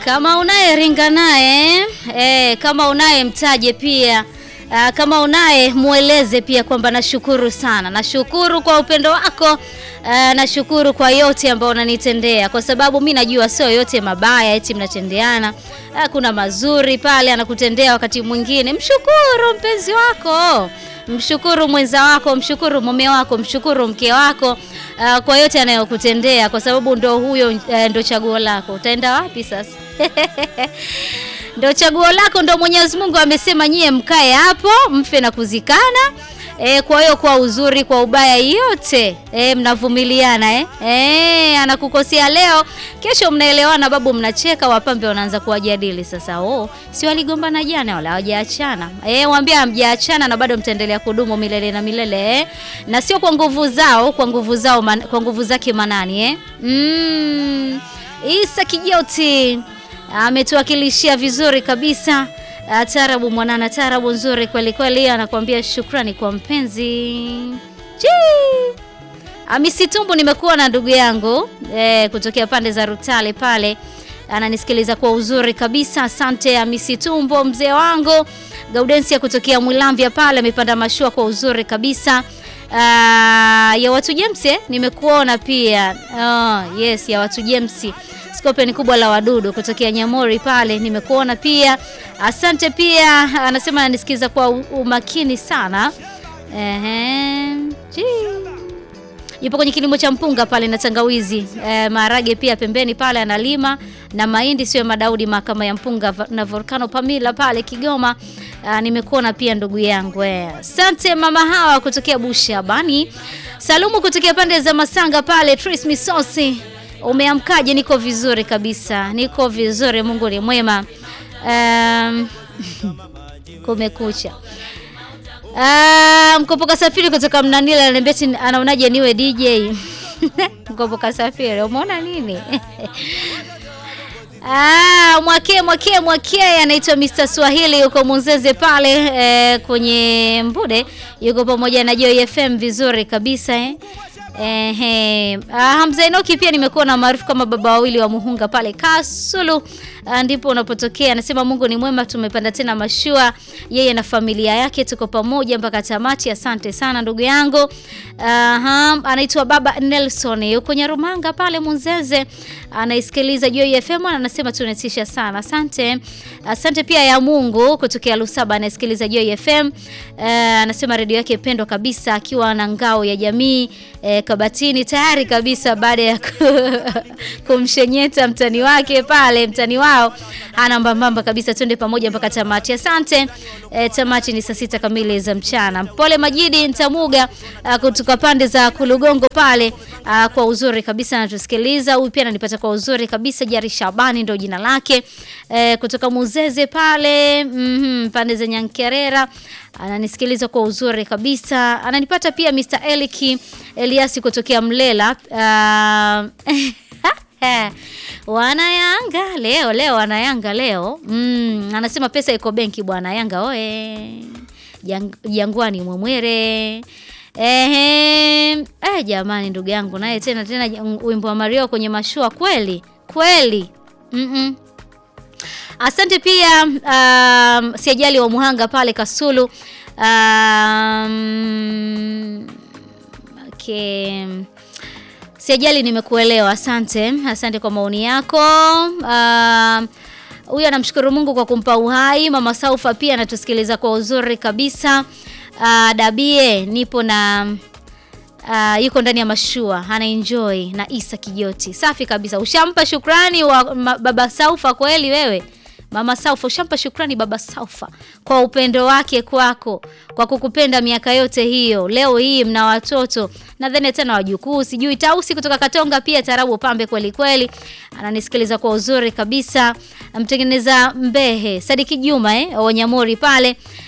Kama unaye ringa naye eh, kama unaye mtaje pia. Uh, kama unaye mueleze pia kwamba nashukuru sana, nashukuru kwa upendo wako. Uh, nashukuru kwa yote ambayo unanitendea, kwa sababu mi najua sio yote mabaya eti mnatendeana. Uh, kuna mazuri pale anakutendea wakati mwingine. Mshukuru mpenzi wako, mshukuru mwenza wako, mshukuru mume wako, mshukuru mke wako uh, kwa yote anayokutendea, kwa sababu ndo huyo uh, ndo chaguo lako. Utaenda wapi sasa? Ndo chaguo lako, ndo Mwenyezi Mungu amesema nyie mkae hapo mfe na kuzikana. E, kwa hiyo kwa uzuri kwa ubaya yote e, mnavumiliana eh? E, anakukosea leo, kesho mnaelewana, babu mnacheka, wapambe wanaanza kuwajadili sasa. Oh, si waligombana jana wala hawajaachana? E, waambie hamjaachana na bado mtaendelea kudumu milele na milele eh? Na sio kwa nguvu zao, kwa nguvu zao man, kwa nguvu zake Manani eh? Mm, Isa Kijoti ametuwakilishia vizuri kabisa. Tarabu mwanana, tarabu nzuri kweli kweli, anakuambia shukrani kwa mpenzi Amisitumbu. Nimekuwa na ndugu yangu e, kutokea pande za Rutale pale, ananisikiliza kwa uzuri kabisa. Asante Amisitumbo, mzee wangu. Gaudensia kutokea Mwilambia pale amepanda mashua kwa uzuri kabisa. Uh, ya watu James eh, nimekuona pia oh, yes ya watu James Skopen kubwa la wadudu kutokea Nyamori pale nimekuona pia. Asante pia, anasema ananisikiza kwa umakini sana. Ehe. Yupo kwenye kilimo cha mpunga pale na tangawizi. E, maharage pia pembeni pale analima na mahindi sio Madaudi mahakama ya mpunga na Volcano Pamila pale Kigoma. A, nimekuona pia ndugu yangu. Asante mama hawa kutokea Bushabani. Salumu kutokea pande za Masanga pale Tris Misosi. Umeamkaje? Niko vizuri kabisa, niko vizuri, Mungu ni mwema. Um, kumekucha. Uh, Mkopoka Safiri kutoka Mnanila ananiambia anaonaje niwe DJ Mkopoka Safiri, umeona nini? Ah, mwake mwake mwake anaitwa Mr. Swahili yuko Munzeze pale eh, kwenye Mbude yuko pamoja na Joy FM vizuri kabisa eh. Ehe, Hamza Enoki pia nimekuwa na maarufu kama baba wawili wa Muhunga pale Kasulu, ndipo unapotokea. Anasema Mungu ni mwema, tumepanda tena mashua, yeye na familia yake, tuko pamoja mpaka tamati. Asante sana ndugu yangu. Aha, anaitwa baba Nelson yuko Nyarumanga pale Munzeze, anaisikiliza Joy FM, anasema tunatisha sana. Asante, asante pia ya Mungu kutokea Lusaba, anaisikiliza Joy FM. Uh, anasema redio yake pendwa kabisa, akiwa na ngao ya jamii eh, Kabatini tayari kabisa baada ya kumshenyeta mtani wake pale, mtani wao hana mbambamba kabisa. Twende pamoja mpaka tamati. Asante. E, tamati ni saa sita kamili za mchana. Pole Majidi Ntamuga kutoka pande za Kulugongo pale a, kwa uzuri kabisa anatusikiliza. Huyu pia ananipata kwa uzuri kabisa. Jari Shabani ndio jina lake e, kutoka Muzeze pale mm -hmm, pande za Nyankerera ananisikiliza kwa uzuri kabisa. Ananipata pia Mr. Eliki Eliasi kutokea Mlela. Uh, wanayanga leo leo, wanayanga leo mm, anasema pesa iko benki bwana. Yanga oe Jang, Jangwani Mwemwere. Ehe, eh, jamani ndugu yangu naye tena tena wimbo wa Mario kwenye mashua kweli kweli. mm -mm. Asante pia um, siajali wa Muhanga pale Kasulu. Um, okay. Siajali, nimekuelewa. Asante, asante kwa maoni yako. Huyu uh, anamshukuru Mungu kwa kumpa uhai. Mama Saufa pia anatusikiliza kwa uzuri kabisa. Uh, Dabie nipo na uh, yuko ndani ya mashua ana enjoy na Isa Kijoti. Safi kabisa. Ushampa shukrani wa baba Saufa kweli wewe? Mama Saufa ushampa shukrani baba Saufa kwa upendo wake kwako, kwa kukupenda miaka yote hiyo. Leo hii mna watoto nadhani tena wajukuu, sijui. Tausi kutoka Katonga pia tarabu pambe kweli kweli, ananisikiliza kwa uzuri kabisa. Mtengeneza Mbehe Sadiki Juma eh, Wanyamori pale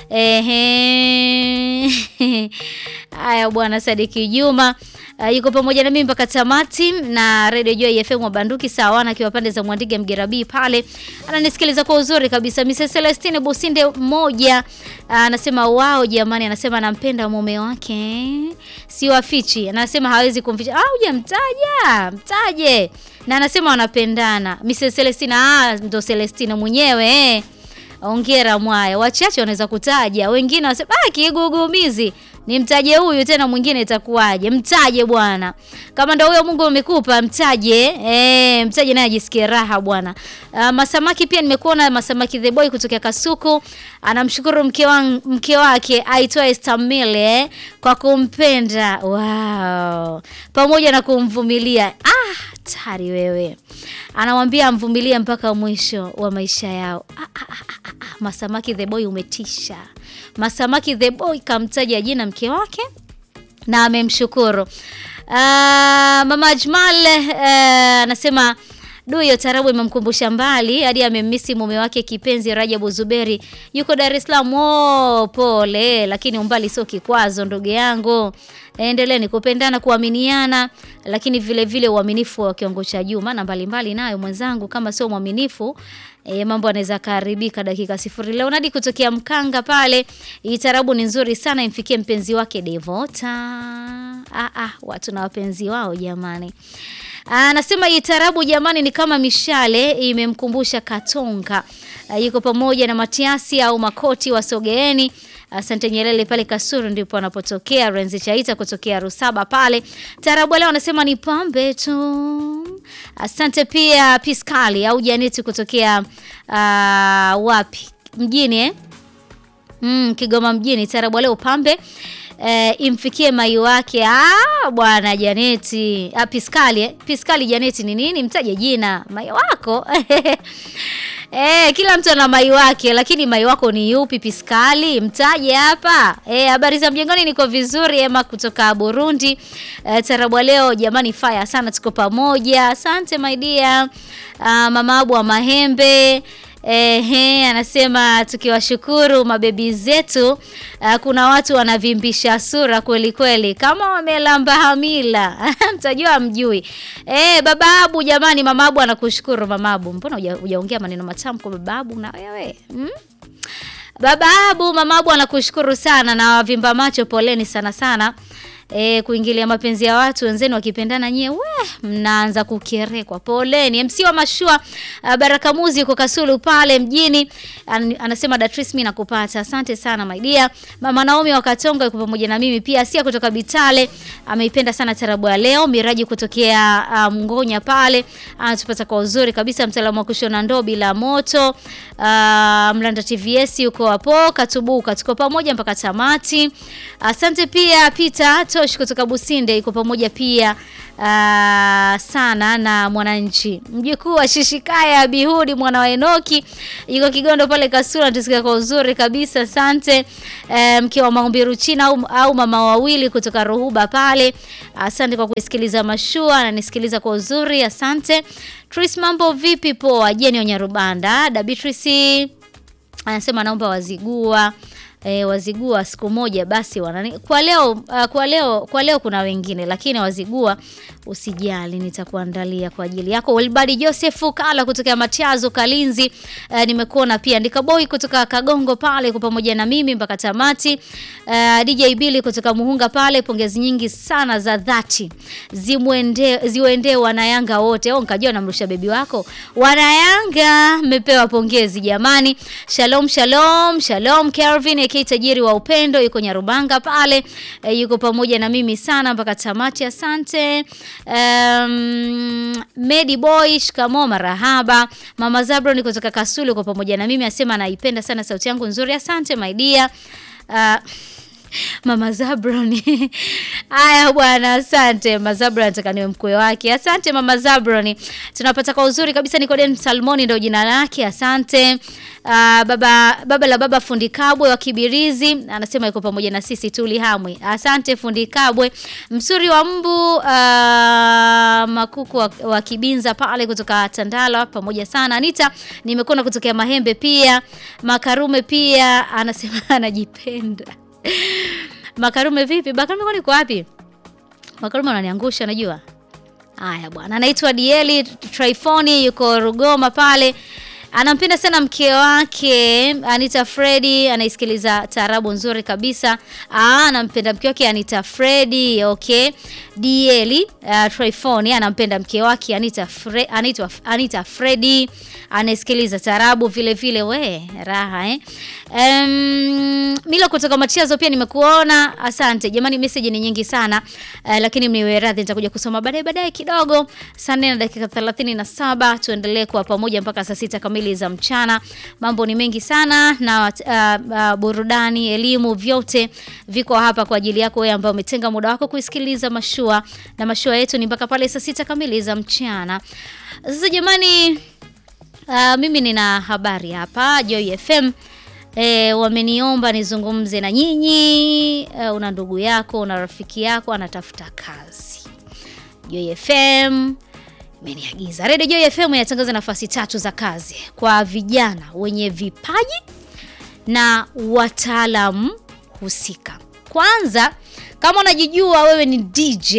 Ehe. Haya bwana Sadiki Juma uh, yuko pamoja na mimi mpaka tamati na Radio Joy FM wa Banduki sawana akiwa pande za Mwandige Mgerabii pale ananisikiliza kwa uzuri kabisa. Mrs Celestine Businde mmoja anasema uh, wao jamani, anasema anampenda mume wake si wafichi, anasema hawezi kumficha. Ah, hujamtaja mtaje, na anasema wanapendana. Mrs Celestine ah, ndo Celestine mwenyewe eh. Ongera mwaya, wachache wanaweza kutaja, wengine wanasema ah, kigugumizi nimtaje huyu tena mwingine itakuwaje? Mtaje bwana, kama ndo huyo Mungu amekupa mtaje, eh, mtaje naye ajisikie raha bwana. Uh, Masamaki pia nimekuona Masamaki the boy kutoka Kasuku anamshukuru mke wa mke wake aitwaye Stamile eh, kwa kumpenda wow, pamoja na kumvumilia. Ah, tari wewe, anamwambia amvumilie mpaka mwisho wa maisha yao. Ah, ah, ah, ah, ah. Masamaki the boy umetisha. Masamaki the boy kamtaja jina mke wake na amemshukuru. Uh, Mama Ajmal anasema uh, du hiyo tarabu imemkumbusha mbali hadi amemmisi mume wake kipenzi Rajabu Zuberi yuko Dar es Salaam. Oh, pole, lakini umbali sio kikwazo ndugu yangu. Endeleeni kupendana, kuaminiana, lakini vile vile uaminifu wa kiwango cha juu, maana mbalimbali nayo mwenzangu, kama sio mwaminifu E, mambo anaweza kaharibika dakika sifuri. Leonardi kutokea Mkanga pale, hii tarabu ni nzuri sana, imfikie mpenzi wake Devota. Ah, ah, watu na wapenzi wao jamani. Anasema hii tarabu jamani ni kama mishale imemkumbusha Katonga. A, yuko pamoja na Matiasi au Makoti wa Sogeeni. Asante Nyelele pale Kasuru ndipo anapotokea Renzi Chaita kutokea Rusaba pale. Tarabu leo anasema ni pambe tu. Asante pia Piskali au Janeti kutokea uh, wapi? Mjini eh? Mm, Kigoma mjini. Tarabu leo pambe E, imfikie mai wake. Ah, bwana Janeti. Ah, Piskali eh? Piskali Janeti ni nini? Mtaje jina mai wako. Eh, kila mtu ana mai wake, lakini mai wako ni yupi? Piskali mtaje hapa. Eh, habari za mjengoni, niko vizuri. Ema kutoka Burundi. Eh, tarabu leo jamani, fire sana, tuko pamoja. Asante my dear. Ah, mama Abu wa Mahembe Ehe, anasema tukiwashukuru mabebi zetu. Uh, kuna watu wanavimbisha sura kweli kweli kama wamelamba hamila mtajua mjui. Eh, baba Abu jamani, mama Abu anakushukuru mama Abu. Mbona hujaongea maneno matamu kwa baba Abu na wewe? Hmm? Baba Abu, mama Abu anakushukuru sana na wavimba macho, poleni sana sana. E, kuingilia mapenzi ya watu wenzenu wakipendana nyie, we mnaanza kukerekwa. Poleni. MC wa mashua uh, Baraka Muzi yuko Kasulu pale mjini An, anasema Datris, mimi nakupata. Asante sana my dear. Mama Naomi wa Katonga yuko pamoja na mimi pia. Asia kutoka Bitale ameipenda sana tarabu ya leo. Miraji kutokea uh, Mngonya pale anatupata kwa uzuri kabisa. Mtaalamu wa kushona ndoo bila moto uh, Mlanda TVS yuko hapo Katubuka, tuko pamoja mpaka tamati. Asante pia Peter Tosh kutoka Businde iko pamoja pia uh, sana na Mwananchi. Mjukuu wa Shishikaya Bihudi mwana wa Enoki yuko Kigondo pale Kasura, tusikia kwa uzuri kabisa. Asante uh, mke wa Maumbiru China au, au mama wawili kutoka Ruhuba pale. Asante kwa kusikiliza mashua na nisikiliza kwa uzuri. Asante. Tris, mambo vipi? Poa. Jeni Onyarubanda. Dabitrisi anasema naomba wazigua E, wazigua siku moja basi wanani kwa leo uh, kwa leo kwa leo kuna wengine lakini wazigua usijali, nitakuandalia kwa ajili yako. Wilbadi Joseph Kala kutoka Matiazo Kalinzi, uh, nimekuona pia. Ndika Boy kutoka Kagongo pale kwa pamoja na mimi mpaka tamati. Uh, DJ Billy kutoka Muhunga pale, pongezi nyingi sana za dhati zimwende ziwende wanayanga wote. Oh, nikajua namrusha bebi wako. Wanayanga mmepewa pongezi jamani. Shalom shalom shalom Kelvin aka tajiri wa upendo yuko Nyarubanga pale, e, yuko pamoja na mimi sana mpaka tamati. Asante. Um, Medi Boy shikamo, marahaba. Mama Zabron kutoka Kasulu yuko pamoja na mimi, asema anaipenda sana sauti yangu nzuri. Asante my dear. Uh, Mama Zabron. Haya bwana, asante Mama Zabron, nataka niwe mkwe wake. Asante Mama Zabron. Tunapata kwa uzuri kabisa Nikodem Salmoni ndio jina lake. Asante. Uh, baba baba la baba fundi Kabwe wa Kibirizi anasema yuko pamoja na sisi tuli hamwe. Asante fundi Kabwe. Msuri wa mbu uh, makuku wa, wa Kibinza pale kutoka Tandala pamoja sana. Anita nimekuona kutokea Mahembe pia. Makarume pia anasema anajipenda. Makarume vipi? Makarume kwani kwa wapi? Makarume ananiangusha najua. Haya bwana, anaitwa Dieli Trifoni yuko Rugoma pale. Anampenda sana mke wake Anita Fredi, anaisikiliza taarabu nzuri kabisa. Ah, anampenda mke wake Anita Fredi, okay. Dieli uh, Trifoni anampenda mke wake Anita Fre, Anita, Anita Fredi anaisikiliza taarabu vile vile, we raha eh. Um, Milo kutoka Machiazo pia nimekuona, asante jamani. Message ni nyingi sana uh, lakini mniwe radhi, nitakuja kusoma baadaye baadaye kidogo. Saa nne na dakika 37 tuendelee kwa pamoja mpaka saa sita kamili za mchana. Mambo ni mengi sana na uh, uh, burudani, elimu, vyote viko hapa kwa ajili yako wewe ambaye umetenga muda wako kuisikiliza mashua, na mashua yetu ni mpaka pale saa sita kamili za mchana. Sasa jamani, uh, mimi nina habari hapa Joy FM. E, wameniomba nizungumze na nyinyi. E, una ndugu yako, una rafiki yako anatafuta kazi. Joy FM imeniagiza. Radio Joy FM inatangaza nafasi tatu za kazi kwa vijana wenye vipaji na wataalamu husika. Kwanza, kama unajijua wewe ni DJ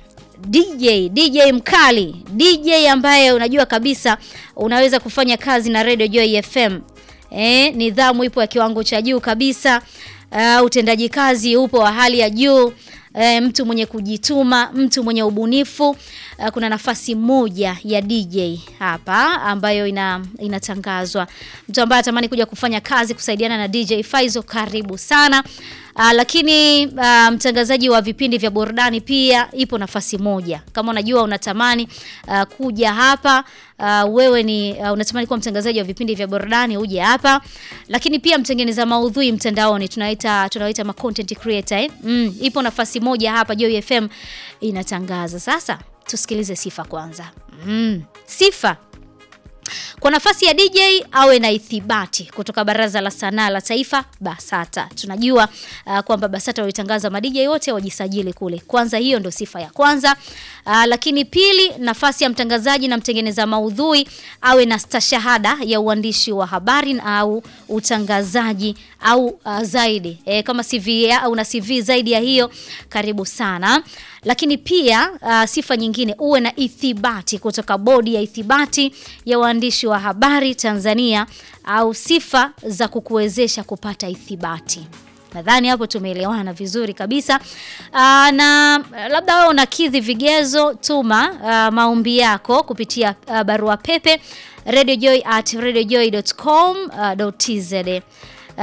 DJ DJ mkali, DJ ambaye unajua kabisa unaweza kufanya kazi na Radio Joy FM. Eh, nidhamu ipo ya kiwango cha juu kabisa. Uh, utendaji kazi upo wa hali ya juu. E, mtu mwenye kujituma, mtu mwenye ubunifu. E, kuna nafasi moja ya DJ hapa ambayo ina, inatangazwa. Mtu ambaye atamani kuja kufanya kazi kusaidiana na DJ Faizo, karibu sana. Uh, lakini uh, mtangazaji wa vipindi vya burudani pia ipo nafasi moja. Kama unajua unatamani uh, kuja hapa uh, wewe ni uh, unatamani kuwa mtangazaji wa vipindi vya burudani uje hapa. Lakini pia mtengeneza maudhui mtandaoni tunaita tunaita ma content creator eh? Mm, ipo nafasi moja hapa Joy FM inatangaza. Sasa tusikilize sifa kwanza. Mm, sifa kwa nafasi ya DJ awe na ithibati kutoka Baraza la Sanaa la Taifa BASATA. Tunajua uh, kwamba BASATA walitangaza ma DJ wote wajisajili kule. Kwanza hiyo ndo sifa ya kwanza. Uh, lakini pili, nafasi ya mtangazaji na mtengeneza maudhui awe na stashahada ya uandishi wa habari au utangazaji au uh, zaidi. E, kama CV ya, una CV zaidi ya hiyo, karibu sana. Lakini pia uh, sifa nyingine uwe na ithibati kutoka bodi ya ithibati ya waandishi wa habari Tanzania au sifa za kukuwezesha kupata ithibati. Nadhani hapo tumeelewana vizuri kabisa. Aa, na labda wewe unakidhi vigezo, tuma uh, maombi yako kupitia uh, barua pepe radiojoy at radiojoy.com.tz uh,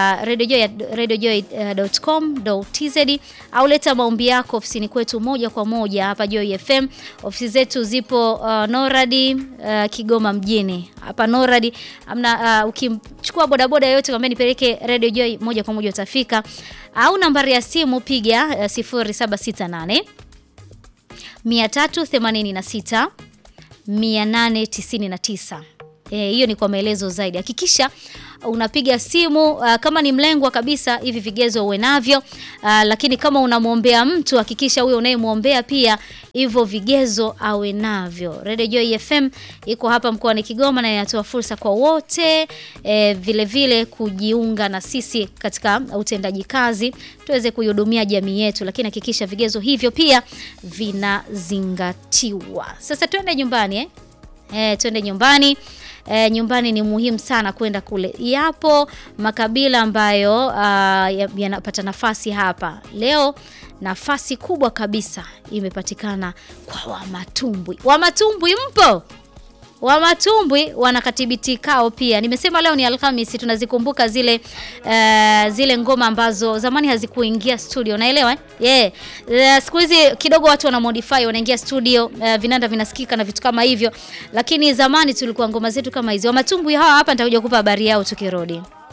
radiojoy.com.tz au leta maombi yako ofisini kwetu moja kwa moja hapa Joy FM. Ofisi zetu zipo uh, Noradi uh, Kigoma mjini hapa Noradi amna. Uh, ukimchukua bodaboda yoyote kwambia nipeleke Radio Joy moja kwa moja utafika, au nambari ya simu piga uh, 0768 386 899 hiyo e, ni kwa maelezo zaidi. Hakikisha unapiga simu uh, kama ni mlengwa kabisa, hivi vigezo uwe navyo uh, lakini kama unamwombea mtu hakikisha huyo unayemwombea pia hivyo vigezo awe navyo. Radio Joy FM iko hapa mkoani Kigoma na inatoa fursa kwa wote e, vile vile kujiunga na sisi katika utendaji kazi tuweze kuihudumia jamii yetu, lakini hakikisha vigezo hivyo pia vinazingatiwa. Sasa twende nyumbani eh? E, twende nyumbani. E, nyumbani ni muhimu sana kwenda kule. Yapo makabila ambayo uh, yanapata nafasi hapa leo. Nafasi kubwa kabisa imepatikana kwa Wamatumbwi. Wamatumbwi mpo? Wamatumbwi wana katibiti kao pia. Nimesema leo ni Alhamisi, tunazikumbuka zile uh, zile ngoma ambazo zamani hazikuingia studio, naelewa eh? Yeah. Uh, siku hizi kidogo watu wana modify, wanaingia studio uh, vinanda vinasikika na vitu kama hivyo, lakini zamani tulikuwa ngoma zetu kama hizi. Wamatumbwi hawa hapa, nitakuja kukupa habari yao tukirudi.